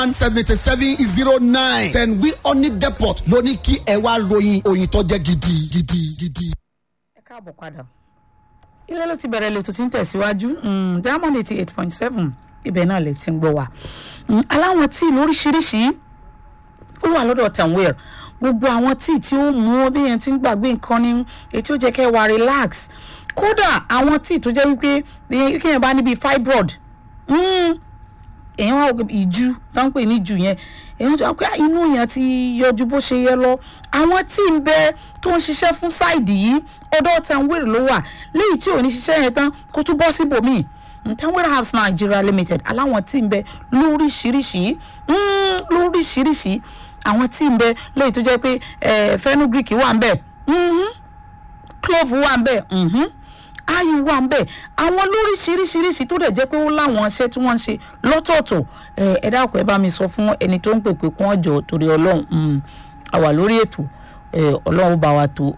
one seventy seven zero nine ten wi oni depot ló ní kí ẹ wá ròyìn òyìn tó jẹ́ gidi gidi gidi. ẹ káàbọ̀ padà ilé ló ti bẹ̀rẹ̀ lètò tí ń tẹ̀síwájú mm, diamond eighty eight point seven ibẹ̀ náà lè ti ń gbọ́ wa Mm, aláwọn tíì lóríṣiríṣi ó wà lọ́dọ̀ tanwir gbogbo àwọn tíì tí ó mú bí yẹn ti ń gbàgbé nǹkan ní èyí tí ó jẹ́ kẹ́ ẹ wà relax kódà àwọn tíì tó jẹ́ wípé bí kéèyàn bá níbi fibroid mm, èèyàn wá òkè ìju tó ń pè ní ìju yẹn èèyàn tó wá pé inú yẹn ti yọjú bó ṣe yẹ lọ àwọn tí ń bẹ tó ń ṣiṣẹ́ fún sáìdì yìí ọ̀dọ̀ tanwir ló wà léyìí tí ò ní ṣiṣẹ́ yẹn tán kó tún bọ́ síbòmíì tanwir house nigeria limited aláwọn tí ń bẹ lóríṣiríṣi mm, lóríṣiríṣi àwọn tí ń bẹ léyìí tó jẹ́ pé eh, fenugreek wà ń bẹ mhm, clove wà ń bẹ mhm, ayu wà ń bẹ àwọn lóríṣiríṣiríṣi tó dẹ̀ jẹ́ pé ó láwọn iṣẹ́ tí wọ́n ń ṣe lọ́tọ̀ọ̀tọ̀ ẹ ẹ dákun ẹ bá mi sọ fún ẹni tó ń pèpè kún ọjọ́ torí ọlọ́run mm, a wà lórí ètò ẹ, ọlọ́run bá wa tó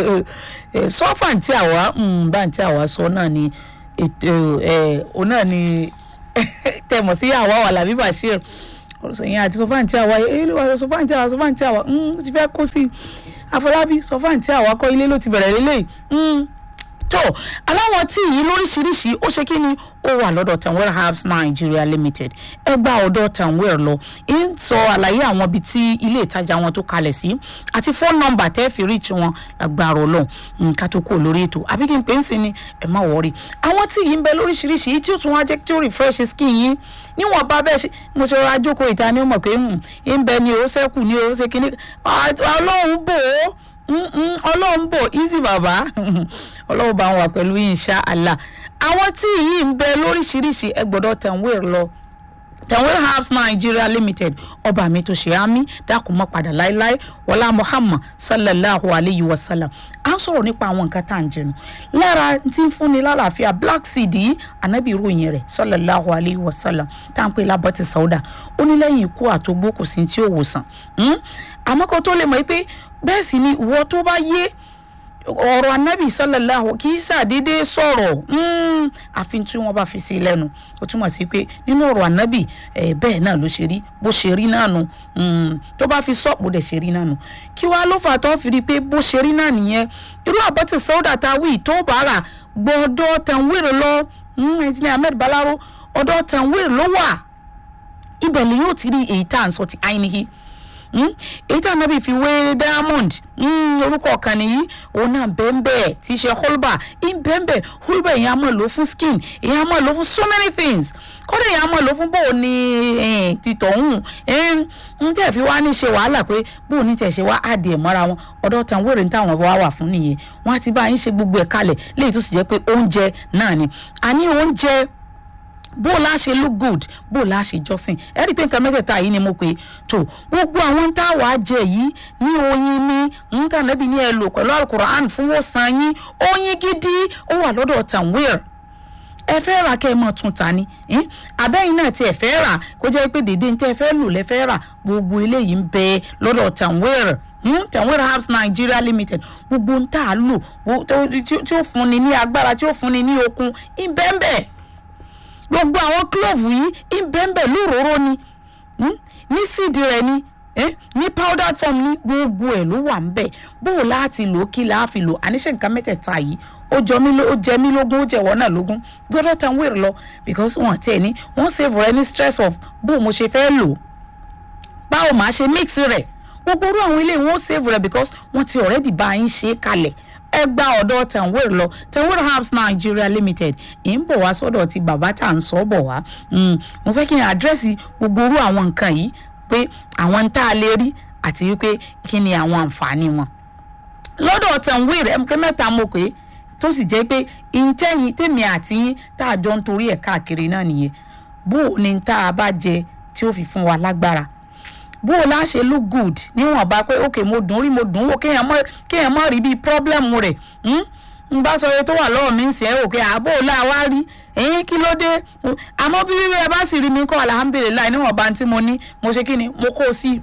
ẹ, sọ́fà tí àwa mm, bá tí àwa sọ náà ni ètò ẹ òun náà ni tẹmọ̀ sí àwa wà làbí bashir ọ̀sẹ̀yìn àti sọ́fà tí àwa ilé wa sọ́fà tí àwa sọ́fà tí àwa mm, ó ti fẹ́ kó sí i àfọlábí sọ́fà tí àwa kọ́ ilé ló ti bẹ̀rẹ̀ lélẹ́yìí mm, tó aláwọ̀ tí yìí lóríṣiríṣi ó ṣe kí ni ó wà lọ́dọ̀ tanwell herbs nigeria limited ẹ gba ọ̀dọ̀ tanwell lọ ń sọ àlàyé àwọn ibi tí ilé ìtajà wọn tó kalẹ̀ sí àti fóònù nọ́mbà tẹ́ fi reach wọn lágbára ọlọ́run nǹkan tó kú lórí ètò àbí kí n pè é sí ni ẹ má wọrí àwọn tí yìí ń bẹ lóríṣiríṣi yìí tí ó tún wá jẹ́ kí ó refresh skin yín níwọ̀n bá bẹ́ẹ̀ ṣe mo ṣe rọra jókòó ìta ni ó mọ̀ pé ń bẹ ni ó ṣẹ́kù ni ó ṣe kíní ọlọ́run bò ó Mm-mm, ọlọ́run bò easy bàbá ọlọ́run bá wà pẹ̀lú insha allah àwọn tí yìí ń bẹ lóríṣiríṣi ẹ gbọ́dọ̀ tanwir lọ tanwir herbs nigeria limited ọba mi tó ṣe àmì dákun mọ́ padà láéláé wọlá muhammad sallallahu alayhi wa sallam à ń sọ̀rọ̀ nípa àwọn nǹkan tá à ń jẹnu lára tí ń fúnni lálàáfíà black seed yìí ànábì ìròyìn rẹ̀ sallallahu alayhi wa sallam tá à ń pè lábọ́tì sauda ó ní lẹ́yìn ikú àtògbó kò sí tí ó wòsàn àmọ́ kó tó lè mọ̀ pé bẹ́ẹ̀ sì ni ìwọ tó bá yé ọ̀rọ̀ anábì sallallahu kì í ṣàdédé sọ̀rọ̀ àfi tí wọ́n bá fi sí i lẹ́nu ó túmọ̀ sí pé nínú ọ̀rọ̀ anábì bẹ́ẹ̀ náà ló ṣe rí bó ṣe rí náà nu tó bá fi sọ bó dẹ̀ ṣe rí náà nu kí wàá ló fà tó fi rí pé bó ṣe rí náà nìyẹn irú àbọ̀tì sọ́dà tá a wí tó bá rà gbọ́dọ̀ tẹ̀wéèrè lọ ẹ̀jìnlẹ̀ ahmed balaro ọ̀dọ̀ tẹ̀wéèrè ló wà ibẹ̀ ni yóò ti rí èyí tá à ń sọ ti àìníhí èyí tí anabi fi wé diamond orúkọ kan nìyí òun náà bẹ́ẹ̀nbẹ́ẹ̀ tí í ṣe holba bẹ́ẹ̀nbẹ́ẹ̀ holba èyàn á mọ̀ lò fún skin èyàn á mọ̀ lò fún so many things kódà èyàn á mọ̀ lò fún bóun ní títọ̀hún ń tẹ̀ fi wá ní ṣe wàhálà pé bóun ní tẹ̀ ṣe wá àdìẹ mọ́ra wọn ọ̀dọ̀ tàn wéèrè ní táwọn wá wà fún nìyẹn wọ́n á ti bá yín ṣe gbogbo ẹ̀ kalẹ̀ léyìí tó sì jẹ́ pé oúnjẹ náà ni àní oúnjẹ bó o láṣẹ look good bó o láṣẹ jọ́sìn ẹ rí i pé nǹkan mẹ́tẹ̀ẹ̀ta yìí ni mo pè é tó gbogbo àwọn tá a wàá jẹ yìí ní oyin ní ntànẹ́bí ní ẹ lò pẹ̀lú alukur'an fún wòsàn yín oyin gidi ó wà lọ́dọ̀ tanwir ẹ fẹ́ rà kẹ́ ẹ mọ̀ tún ta ni abẹ́yìn náà tí ẹ fẹ́ rà kó jẹ́ pé dèdè ntẹ́ ẹ fẹ́ lò lẹ́ fẹ́ rà gbogbo eléyìí ń bẹ lọ́dọ̀ tanwir Hmm? tanwir herbs nigeria limited gbogbo ń tà á lò tí ó fúnni ní agbára tí ó fúnni ní okun ìbẹ́ńbẹ́ gbogbo àwọn clove yìí ìbẹ́ńbẹ́ lóróró ni ní síìdì rẹ̀ ni ní powdered form ní gbogbo ẹ̀ ló wà ń bẹ̀ bó o láti lò ó kí la fi lò àníṣe nǹkan mẹ́tẹ̀ẹ̀ta yìí ó jọ mí ó jẹ mí lógún ó jẹ̀wọ́ náà lógún gbọ́dọ̀ tan wéèrè lọ because wọ́n tẹ̀ ní wọ́n save rẹ ní stress of bó o mo ṣe fẹ́ lò báwo máa ṣe mix rẹ̀ gbogbo orú àwọn ilé wọn save rẹ because wọ́n ti already bá yín ṣe é kalẹ̀ ẹ gba ọ̀dọ̀ tanwir lọ tanwir herbs nigeria limited ì ń bọ̀ wá sọ́dọ̀ ti bàbá tá à ń sọ bọ̀ wá mo fẹ́ kí n àdírẹ́sì gbogbo orú àwọn nǹkan yìí pé àwọn tá a lè rí àti wípé kí ni àwọn àǹfààní wọn. lọ́dọ̀ tanwir ẹ̀mkẹ́ mẹ́ta mo pé tó sì jẹ́ pé ìtẹ́yìn tèmi àti yín tá a jọ ń torí ẹ̀ káàkiri náà nìyẹn bó o ní tá a bá jẹ tí ó fi fún wa lágbára bó o lá ṣe look good níwọ̀n bá pé ok mo dùn rí mo dùn wò kéèyàn mọ̀ kéèyàn mọ̀ rí bíi problem rẹ̀ n bá sọ iye tó wà lọ́wọ́ mi ń sẹ́ òkè àbó o lá wá rí ẹ̀yìn kí ló dé àmọ́ bí ẹ bá sì rí mi kọ́ alhamdulilayi níwọ̀n bá tí mo ní mo ṣe kí ni mo kó o sí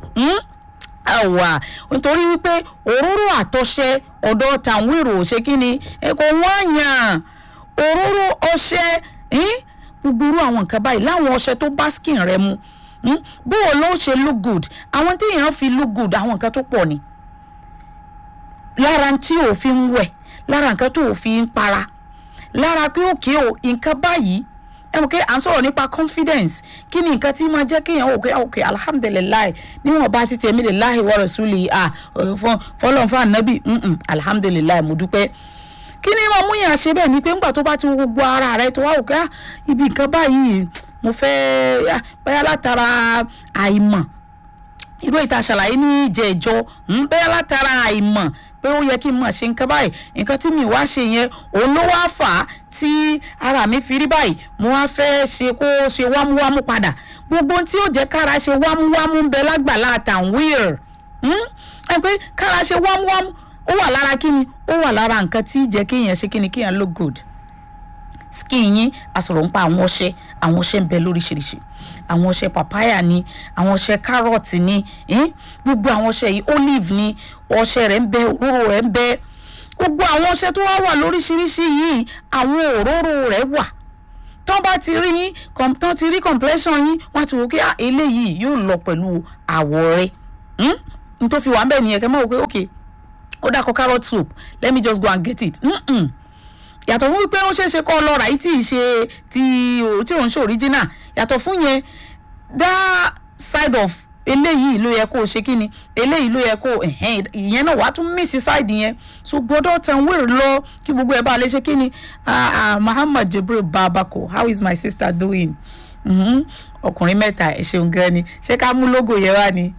àwà nítorí wípé òróró àtọṣẹ ọ̀dọ̀ tàwírò ṣe kí ni kò wọ́n yàn òróró ọṣẹ gbogbo irú àwọn nǹkan báyìí láwọn ọṣẹ tó bá skin rẹ mu Hmm? bó o ló ṣe look good àwọn tí èèyàn fi look good àwọn nǹkan tó pọ̀ ni lára tí ò fi ń wẹ̀ lára nǹkan tó ò fi ń para lára pé òkè o nǹkan báyìí ẹ mọ̀ pé à ń sọ̀rọ̀ nípa confidence kí ni nǹkan tí máa jẹ́ kéèyàn òkè òkè alhamdulilayi níwọ̀n bá ti tẹ̀mí lè láì wọ́rọ̀ súlì à fọlọ́n fún ànábì alhamdulilayi mo dúpẹ́ kí ni máa mú yàn ṣe bẹ́ẹ̀ ni pé ńgbà tó bá ti wo gbogbo ara rẹ tó wá òkè ah, ibi nǹkan báyìí mo fẹ́ ah, bóyá látara àìmọ̀ irú ìta ṣàlàyé ní ìjẹ́jọ́ bẹ́ẹ̀ látara àìmọ̀ pé ó yẹ kí n mọ̀ ṣe nǹkan báyìí nǹkan tí mi wá ṣe yẹn òun ló wá fà á tí ara mi fi rí báyìí mo wá fẹ́ ṣe kó ṣe wámúwámú padà gbogbo ohun tí ó jẹ́ kára ṣe wámúwámú ń bẹ lágbàlá àtàwír ẹ pé kára ṣe wámúwámú ó wà lára kíni ó wà lára nǹkan tí jẹ́ kéèyàn ṣe kíni kéèyàn look good skin yín àsọ̀rọ̀ ń pa àwọn ọṣẹ àwọn ọṣẹ ń bẹ lóríṣiríṣi àwọn ọṣẹ papaya ni àwọn ọṣẹ carrot ni eh? gbogbo àwọn ọṣẹ yìí olive ni ọṣẹ rẹ̀ ń bẹ òróró rẹ̀ ń bẹ gbogbo àwọn ọṣẹ tó wá wà lóríṣiríṣi yìí àwọn òróró rẹ̀ wà tán bá ti rí yín com- tán ti rí complexion yín wọ́n á ti wò ó pé ah, eléyìí yóò lọ pẹ̀lú àwọ̀ rẹ̀ hmm? n tó fi wà ń bẹ̀ nìyẹn kẹ́ mọ́ wò pé okay ó dàkọ carrot soup let me just go and get it. Mm-mm yàtọ̀ fún wípé ó ṣeé ṣe kọ́ lọ́ra yìí tí ì ṣe ti tí òun ṣe original yàtọ̀ fún yẹn that side of eléyìí ló yẹ kó o ṣe kí ni eléyìí ló yẹ kó o ẹ̀hẹ́n ìyẹn náà wàá tún mísì side yẹn so gbọ́dọ̀ tàn wéèrè lọ kí gbogbo ẹ̀ bá lè ṣe kí ni ah, ah, Muhammad Jibril Babako how is my sister doing? Mhm. ọkùnrin mẹ́ta ẹ̀ ṣeun gan ni ṣé ká mú logo yẹn wá ni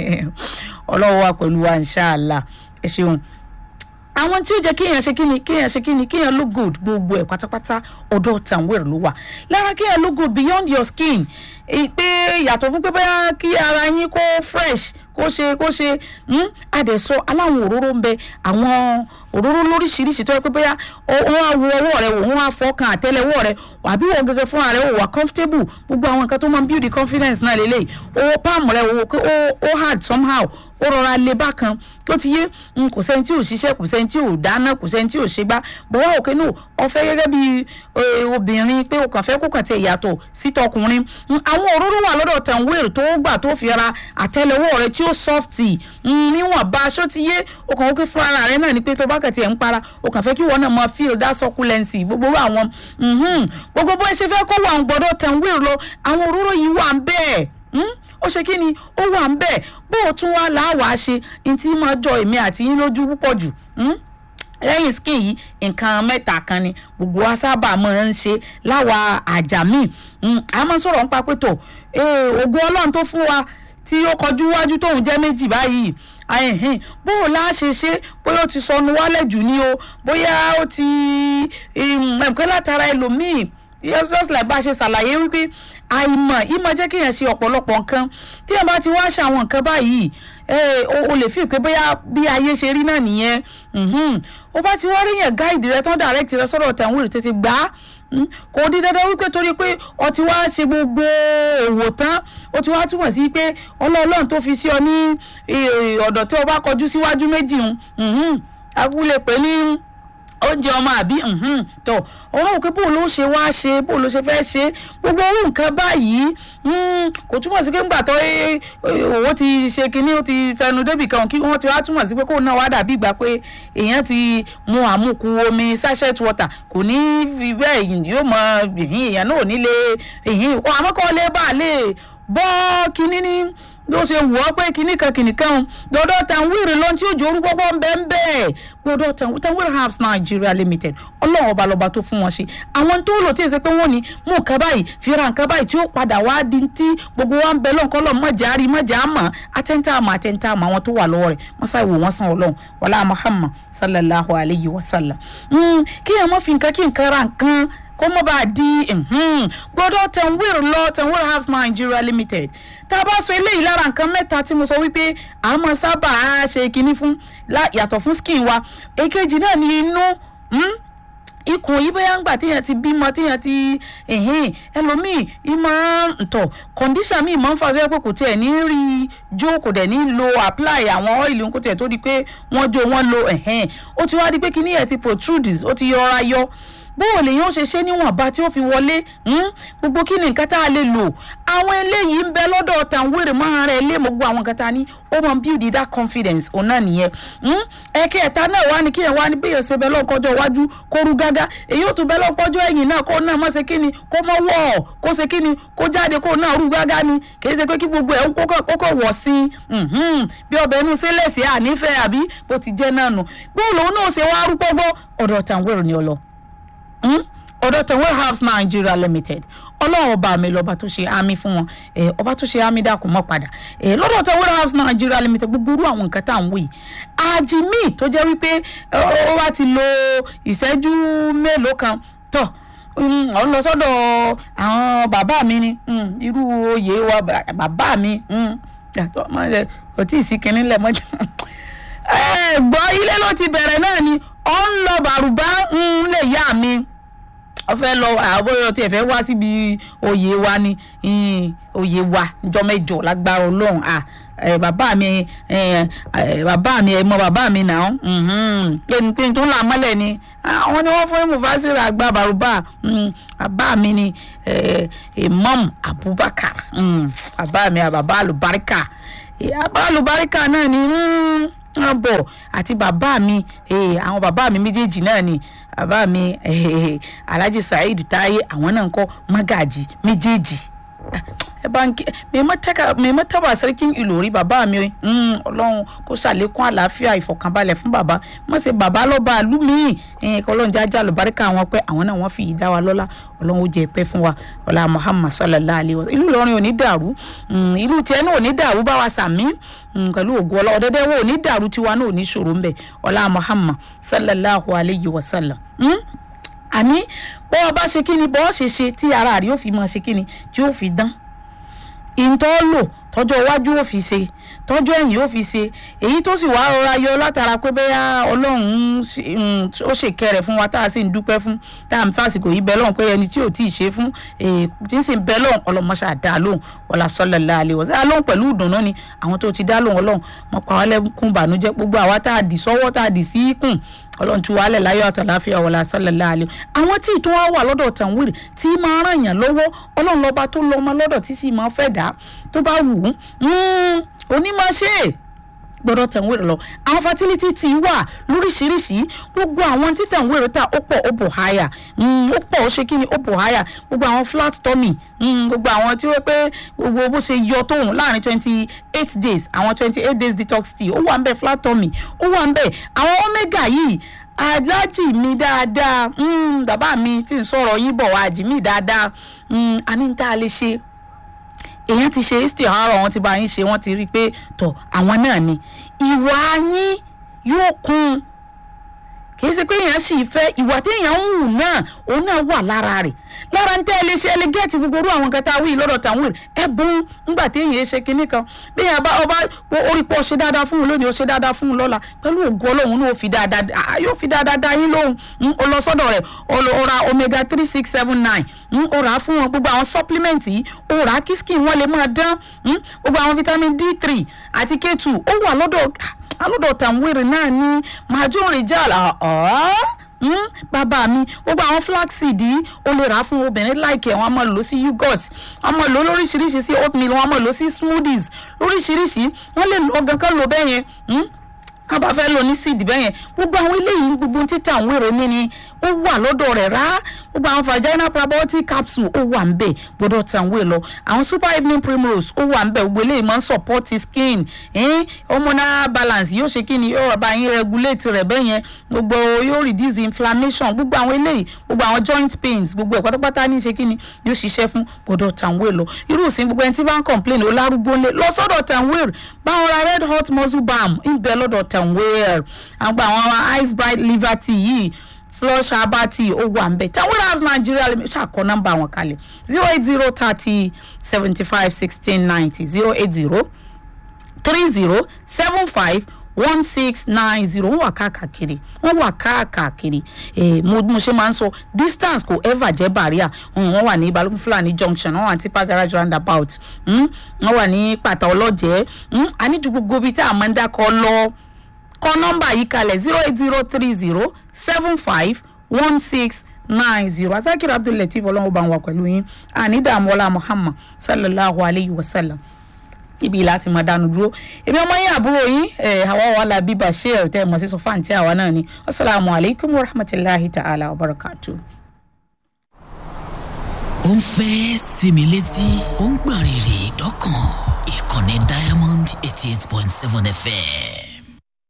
ọlọ́wọ́ wa pẹ̀lú wa inshallah ẹ̀ ṣeun àwọn tí ó jẹ́ kéèyàn ṣe kíni kéèyàn ṣe kíni kéèyàn look good gbogbo ẹ̀ pátápátá ọ̀dọ̀ tanwere ló wà lára kéèyàn look good beyond your skin èyí pé yàtọ̀ fún pé bóyá kí ara yín kó fresh kó ṣe kó ṣe àdẹ̀sọ aláwọn òróró ń bẹ àwọn òróró lóríṣiríṣi tó yẹ pé bóyá wọ́n á wo ọwọ́ rẹ wò wọ́n á fọkàn àtẹ́lẹwọ́ rẹ àbí wọ́n gẹ́gẹ́ fúnra rẹ wò wà comfortable gbogbo àwọn nǹkan tó máa ń build the confidence náà lélẹ̀ owó palm rẹ wò pé ó hard somehow ó rọra le bákan tó ti yé n kò sẹ́ni tí ò ṣiṣẹ́ kò sẹ́ni tí ò dáná kò sẹ́ni tí ò ṣe gbá bọ́wọ́ òkè náà ọ̀fẹ́ gẹ́gẹ́ bí obìnrin pé o kàn fẹ́ kó kàn tẹ ìyàtọ̀ sí tọkùnrin àwọn òróró wà lọ́dọ̀ tanwere tó gbà tó fi ra àtẹ́lẹwọ́ rẹ tí ó sọ́fìtì níwọ̀nba aṣọ ti yé o kàn wọ́n fún ara rẹ náà ni pé tó bá kàn tiẹ̀ ń para o kàn fẹ́ kí wọ́n náà máa feel that succulency gbogbo àwọn gbogbo bó ṣe fẹ́ kó wà ń gbọ́dọ̀ tanwere lọ àwọn òróró yìí wà ń bẹ́ẹ̀ ó ṣe kí ni ó wà ń bẹ́ẹ̀ bó o tún wá làwàá ṣe ní tí máa jọ èmi àti yín lójú púpọ̀ jù lẹ́yìn skin yìí nǹkan mẹ́ta kan ni gbogbo wa sábà máa ń ṣe láwa àjà míì a máa ń sọ̀rọ̀ nípa pé tó ògùn ọlọ́run tó fún wa tí ó kọjú wájú tóun jẹ́ méjì báyìí bó o lá ṣe ṣe bóyá ó ti sọnù wálẹ̀ jù ní o bóyá ó ti ẹ̀ǹkẹ́ látara ẹlòmíì yes just like bá a ṣe ṣàlàyé wípé àìmọ̀ ìmọ̀ jẹ́ kéèyàn ṣe ọ̀pọ̀lọpọ̀ nǹkan tí èèyàn bá ti wá ṣe àwọn nǹkan báyìí o lè fi pé bóyá bí ayé ṣe rí náà nìyẹn o bá ti wá rí yẹn gáìdì rẹ tán direct rẹ sọ̀rọ̀ tẹ̀wọ̀n rè tètè gbà á kò di dandan wípé torí pé o ti wá ṣe gbogbo òwò tán o ti wá túmọ̀ sí pé ọlọ́ọ̀lọ́run tó fi sí ọ ní ọ̀dọ̀ tí o bá kọjú síwájú méjì ń agúlẹ̀ pé ní oúnjẹ ọmọ àbí tó ọ̀rọ̀ òkè bó ló ṣe wá ṣe bó ló ṣe fẹ́ ṣe gbogbo orú nǹkan báyìí kò túmọ̀ sí pé ńgbà tó owó ti ṣe kinní ó ti fẹnu débì kan kí wọ́n ti wá túmọ̀ sí pé kó náà wá dàbí ìgbà pé èèyàn ti mu àmukù omi sachet water kò ní fi bẹ́ẹ̀ yóò mọ èèyàn náà ò ní lè àmọ́ kọ́ lè bá a lè bọ́ kinní ní bí ó ṣe wù ọ́ pé kinní kan kinní kan dọ́dọ̀ tanwiri ló ń tí òjò orúkọ pọ̀ ń bẹ́ẹ̀ ń bẹ́ẹ̀ gbọ́dọ̀ tanwiri herbs Nigeria limited ọlọ́run ọba lọ́ba tó fún wọn ṣe àwọn tó lò tí èsì pé wọ́n ní mú nǹkan báyìí fi ra nǹkan báyìí tí ó padà wá di tí gbogbo wa ń bẹ lọ́nkọ́ lọ́n mọ̀jà àrí mọ̀jà àmọ́ atẹ́ntà àmọ́ atẹ́ntà àmọ́ àwọn tó wà lọ́wọ́ rẹ̀ wọ́n sáà wò wọ́n san ọlọ́run wàlá Muhammad sallallahu alayhi wa sallam kí ẹ̀ mọ́ fi nǹkan kí nǹkan ra nǹkan kó mọ́ bá a di gbọ́dọ̀ tanwir lọ tanwir herbs Nigeria limited tá a bá sọ eléyìí lára nǹkan mẹ́ta tí mo sọ wípé a máa sábà ṣe kinní fún yàtọ̀ fún skin wa èkejì náà ní inú ikùn yìí bóyá ń gbà téèyàn ti bímọ téèyàn ti ẹlòmíì ìmọ̀ ntọ̀ condition mi máa ń fa sọ́yẹ́ pé kò tiẹ̀ ní rí i jó kò dẹ̀ ní lo apply àwọn ọ́ìlì kò tiẹ̀ tó di pé wọ́n jó wọ́n lo ó ti wá di pé kinní yẹn ti protrude ó ti yọra yọ bóò lèyìn ó ṣe ṣe níwọ̀nba tí ó fi wọlé hmm? gbogbo kí ni nǹkan tá a lè lò àwọn eléyìí ń bẹ lọ́dọ̀ tàwérè máa rẹ̀ lé mọ́ gbogbo àwọn nǹkan tá a ní ó mọ build that confidence òun náà nìyẹn hmm? ẹ̀kẹ́ẹ̀ta náà wá ní kíyàn wá ní bí èsì bẹ́ẹ̀ lọ́kọ́jọ́ iwájú kó rú gágá èyí ó tún bẹ́ẹ̀ lọ́kọ́jọ́ ẹ̀yìn náà kó náà mọ̀ ṣe kí ni kó mọ̀ wọ̀ kó ṣe kí ni kó jáde kó náà rú gágá ni kì í ṣe pé kí gbogbo ẹ̀ kókó wọ̀ sí i bí ọbẹ̀ inú sílẹ̀sì ànífẹ́ àbí bó ti jẹ́ náà nù bóun lòun náà ṣe wá rú pọ́gbọ́ ọ̀dọ̀ tàwérè ni ọlọ ọ̀dọ̀ tẹ̀wé herbs nigeria limited ọlọ́run ọba mi lọ́ba tó ṣe àmì fún wọn ọba tó ṣe àmì dàkún mọ́ padà lọ́dọ̀ tẹ̀wé herbs nigeria limited gbogbo irú àwọn nǹkan tá à ń wò yìí àjìmí tó jẹ́ wípé ó wá ti lo ìṣẹ́jú mélòó kan tọ̀ ọ lọ sọ́dọ̀ àwọn bàbá mi ni irú oyè wa bàbá mi kò tí ì sí kinní lẹ̀ mọ́jà gbọ́ ilé ló ti bẹ̀rẹ̀ náà ni ọ ń lọ bàrùbá ń lè yá mi ọ fẹ́ lọ àbóyọ tí ẹ fẹ́ wá síbi oyè wa ni oyè wa njọ mẹ́jọ lágbára Ọlọ́run à bàbá mi bàbá mi ẹ mọ bàbá mi náà ẹni tó ń là mọ́lẹ̀ ni àwọn ni wọ́n fún mufasira àgbà bàrùbá bàbá mi ni Imam Abubakar bàbá mi bàbá alubarika bàbá alubarika náà ni wọn bọ̀ àti bàbá mi àwọn bàbá mi méjèèjì náà ni bàbá mi alhaji saheed táyé àwọn náà ń kọ́ magaji méjèèjì ẹ bá ń kí mẹ́mọ́ tábà sẹ́ríkìn ìlòrí bàbá mi ọlọ́run kó ṣàlékún àlàáfíà ìfọ̀kànbalẹ̀ fún bàbá mọ̀ sí bàbá lọ́ba àlùmíì kọ́ ọlọ́run jájá lùbáríkà wọn pé àwọn náà wọ́n fi ìdá wa lọ́lá ọlọ́run ó jẹ́ pẹ́ fún wa ọlá muhammad sallallahu alayhi wa sallam ìlú ìlọrin ò ní dàrú ìlú tiẹ̀ náà ò ní dàrú bá wa sàmí pẹ̀lú ògùn ọlọ́ ọ̀dẹ́dẹ́ wo ò ní dàrú tiwa náà ò ní ṣòro ńbẹ ọlá muhammad sallallahu alayhi wa sallam àní bọ́ ọ bá ṣe kí ni bọ́ ọ ṣe ṣe tí ara rí ó fi máa ṣe kí ni tí ó fi dán ìntọ́ lò tọ́jọ́ iwájú ó fi ṣe tọ́jọ́ ẹ̀yìn ó fi ṣe èyí tó sì wá rọra yọ látara pé bẹ́yà ọlọ́run ó ṣèkẹrẹ̀ fún wa tá a sì ń dúpẹ́ fún tá a ń fàsìkò yìí bẹ́ lọ́hùn pé ẹni tí ò tí ì ṣe fún tí ń sì bẹ́ lọ́hùn ọlọ́mọṣà dá lóhùn ọ̀là sọ́lẹ̀lá àlè wọ́n sẹ́yà lóhùn pẹ̀lú ìdùnnú ni àwọn tó ti dá lóhùn ọlọ́run mọ̀ pa wá lẹ́kùn bànújẹ́ gbogbo àwa tá a dì sọ́wọ́ tá a dì sí kùn ọlọ́run tí wàhálẹ̀ láyọ̀ àtàláfíà wọlé asálẹ̀lá àlẹ́ àwọn tí ìtún wa wà lọ́dọ̀ tàwírì tí máa ràn yàn lọ́wọ́ ọlọ́run lọ́ba tó lọ ọmọ lọ́dọ̀ tí sì máa fẹ́ dá tó bá wù ú onímọ̀ ṣe é gbọ́dọ̀ tẹ̀wéèrè lọ àwọn fertility ti wà lóríṣiríṣi gbogbo àwọn tí tẹ̀wéèrè ta ó pọ̀ ó bò háyà ó pọ̀ ó ṣe kí ni ó bò háyà gbogbo àwọn flat tummy gbogbo àwọn tí ó pé gbogbo bó ṣe yọ tóun láàrin twenty eight days àwọn twenty eight days detox tea ó wà ń bẹ flat tummy ó wà ń bẹ àwọn omega yìí alájì mi dáadáa bàbá mi tí ń sọ̀rọ̀ yín bọ̀ wá àjì mi dáadáa àní ń tá a lè ṣe èèyàn ti ṣe history àárọ̀ wọn ti bá yín ṣe wọ́n ti rí i pé tọ̀ àwọn náà ni ìwà yín yóò kún kìí ṣe pé èèyàn sì fẹ́ ìwà tí èèyàn ń wù náà òun náà wà lára rẹ̀ lára ń tẹ́ ẹ lè ṣe ẹ lè gẹ́ẹ̀tì gbogbo orú àwọn nǹkan tá a wí lọ́dọ̀ tàwọn ẹ bùn ńgbà tí èèyàn ṣe kinní kan bí èèyàn bá ọba orí pọ̀ ṣe dáadáa fún un lónìí ó ṣe dáadáa fún un lọ́la pẹ̀lú ògo ọlọ́run náà ó fi dáadáa yóò fi dáadáa dá yín lóhùn ó lọ sọ́dọ̀ rẹ̀ ó ra omega three six seven nine ó rà á fún wọn gbogbo àwọn supplement yìí ó rà á kí skin wọn lè máa dán gbogbo àwọn vitamin d three àti k two ó wà lọ́dọ̀ alọ́dọ̀ tàwérè náà ní majon rijal bàbá mi gbogbo àwọn flaxseed yìí o lè rà á fún obìnrin láìkẹ́ wọn a máa lò sí yogurt wọn a máa lò lóríṣiríṣi sí oatmeal wọn a máa lò sí smoothies lóríṣiríṣi wọn lè lò ọgàn kan lò bẹ́ẹ̀ yẹn ká bá fẹ́ lò ní seed bẹ́ẹ̀ yẹn gbogbo àwọn eléyìí gbogbo títà àwọn èrò ní ni ó wà lọ́dọ̀ rẹ̀ rá gbogbo àwọn vaginal probiotic capsule ó wà ń bẹ̀ gbọ́dọ̀ tà ń wé lọ àwọn super evening primrose ó wà ń bẹ̀ gbogbo eléyìí máa ń support skin eh? hormonal balance yóò ṣe kí ni yóò bá yín regulate rẹ̀ bẹ́ẹ̀ yẹn gbogbo yóò reduce inflammation gbogbo àwọn eléyìí gbogbo àwọn joint pains gbogbo ẹ̀ pátápátá ní ṣe kí ni yóò ṣiṣẹ́ fún gbọ́dọ̀ tà ń wé lọ irú ìsìn gbogbo ẹni tí bá ń complain ó lárúgbó ńlẹ̀ lọ sọ́dọ̀ tà ń wé báwọn ra red hot muscle balm ń bẹ lọ́dọ̀ tà ń wé àgbà àwọn ice bright liver tea yìí flush herbal tea ó wà ń bẹ tawira house nigeria ṣàkọ nọ́mbà wọn kalẹ̀ zero eight zero thirty seventy five sixteen ninety zero eight zero three zero seven five one six nine zero wọ́n wà káàkiri wọ́n wà káàkiri eh, mo mo ṣe máa ń sọ distance kò ever jẹ́ barrier wọ́n wà ní balógun fúlàní junction wọ́n wà ní tipa garage roundabout wọ́n wà ní pàtà ọlọ́jẹ́ àníjú gbogbo ibi tí a máa ń dákọ̀ lọ kọ nọ́mbà yìí kalẹ̀ zero eight zero three zero seven five one six nine zero atakiri abdulateef ọlọ́run bá wà pẹ̀lú yín ànídàmọ́lá muhammad sallallahu alayhi wa sallam ibi láti máa dánu dúró èmi ọmọ yín àbúrò yín àwa wà lábí bashir tẹ́ ẹ mọ̀ sí sọfáǹtì àwa náà ni asalaamu alaykum wa rahmatulahi ta'ala wa barakatuh ó ń fẹ́ sinmi létí ó ń gbọ̀n rìrì dọ́kàn ìkànnì diamond eighty eight point seven fm.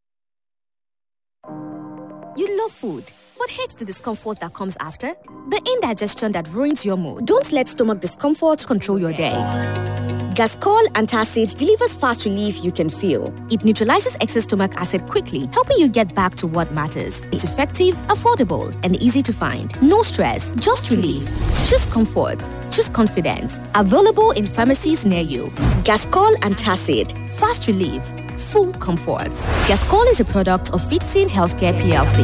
You love food, but hate the discomfort that comes after? The indigestion that ruins your mood. Don't let stomach discomfort control your day. Gascol Antacid delivers fast relief you can feel. It neutralizes excess stomach acid quickly, helping you get back to what matters. It's effective, affordable, and easy to find. No stress, just relief. Choose comfort. Choose confidence. Available in pharmacies near you. Gascol Antacid. Fast relief. Full comfort. Gascol is a product of Fitzin Healthcare PLC.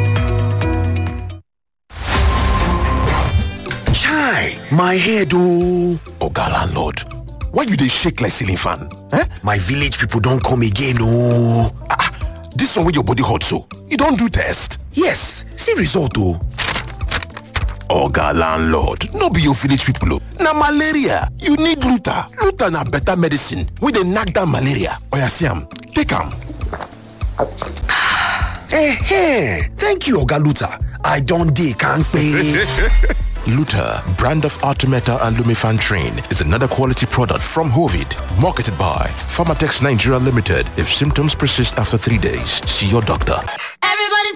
Chai, my head oh. Oga landlord, why you dey shake like ceiling fan? Eh? My village people don come again oh. Ah, ah, this one wey your body hot so, you don do test? Yes, see result oh. Oga landlord, no be your village people oh. Na malaria, you need Luta. Luta na better medicine wey dey knack down malaria. Oya see am, take am. Eh, thank you Oga Luta. I don dey kampe. Luta, brand of Artemeta and Lumifan Train, is another quality product from Hovid, marketed by Pharmatex Nigeria Limited. If symptoms persist after three days, see your doctor.